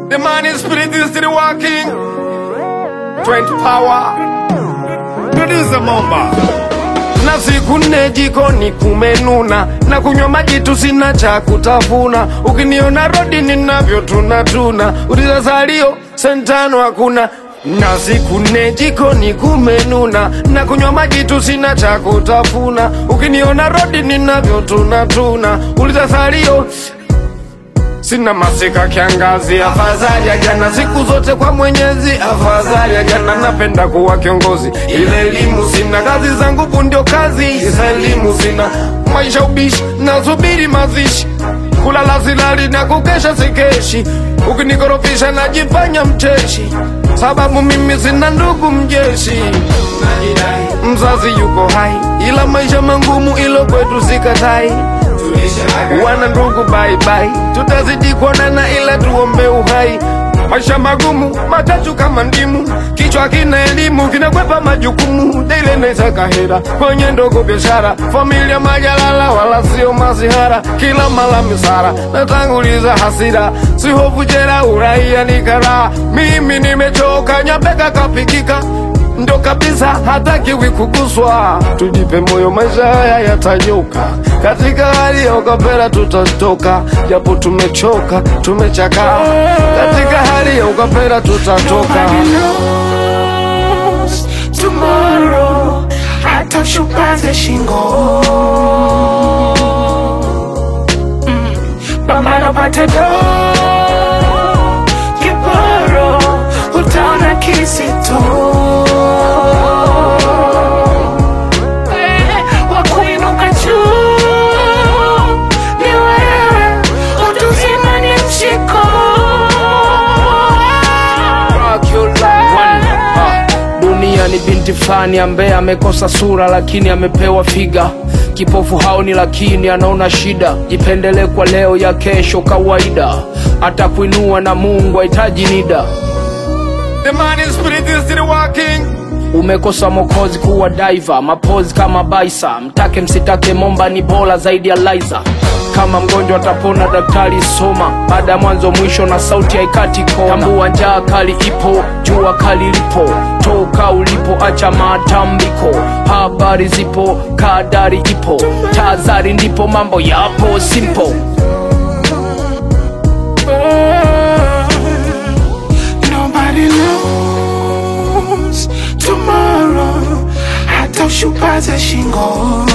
The man is spirit is still working. 20 power. Producer Momba. Na siku nne jikoni kumenuna, na kunywa maji tu sina cha kutafuna. Ukiniona rodi ninavyo tuna tuna, uliza salio sentano hakuna. Na siku nne jikoni kumenuna, na kunywa maji tu sina cha kutafuna. Ukiniona rodi ninavyo tuna tuna, uliza salio Sina masika kiangazi, afadhali ya jana, siku zote kwa Mwenyezi, afadhali ya jana. Napenda kuwa kiongozi, ile elimu sina, kazi zangu bu ndio kazi, isa elimu sina, maisha ubishi, nasubiri mazishi, kulala silali na kukesha sikeshi, ukinikorofisha najifanya mcheshi, sababu mimi sina ndugu mjeshi, mzazi yuko hai, ila maisha mangumu, ilo kwetu sikatai wana ndugu bye bye, tutazidi kuonana ila tuombe uhai. Maisha magumu matatu kama ndimu, kichwa kina elimu kinakwepa majukumu, dile naisaka hera kwenye ndogo biashara, familia majalala wala sio masihara, kila mala misara natanguliza hasira, si hofu jela, uraia ni karaha. Mimi nimechoka, nyabeka kapikika ndo kabisa hatakiwi kuguswa. Tujipe moyo, maisha haya yatanyoka. Katika hali ya ukapera tutatoka, japo tumechoka, tumechakaa. Katika hali ya ukapera tutatoka. Nobody knows tomorrow hata ushupaze shingo Mm, pambano pate do kiporo utaona kisito Eh, wa kuinuka juu ni wewe utuzima ni mshiko Ah, Dunia ni binti fulani ambaye amekosa sura lakini amepewa figa. Kipofu haoni lakini anaona shida. Jipendele kwa leo ya kesho kawaida, atakuinua na Mungu hahitaji nida. The man in spirit is still working. Umekosa mokozi kuwa diver, mapozi kama baisa. Mtake msitake, momba ni bora zaidi ya Liza. Kama mgonjwa atapona, daktari soma. Baada ya mwanzo mwisho na sauti haikati kona. Tambua njaa kali ipo, jua kali lipo. Toka ulipo, acha matambiko. Habari zipo, kadari ipo. Tazari ndipo mambo yapo simple. Nobody knows tomorrow hata ushupaze shingo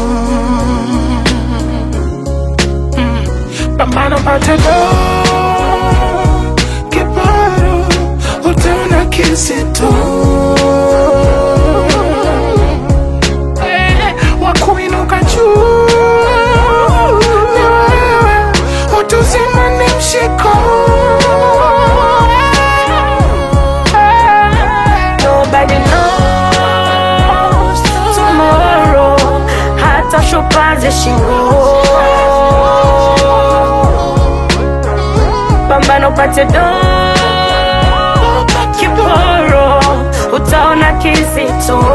Mm, pambano pate do kiporo utaona kisito Eh, wa kuinuka juu ni wewe utuzima ni mshiko Nobody knows tomorrow hata shupaze shingo pambano pate do kiporo utaona kizito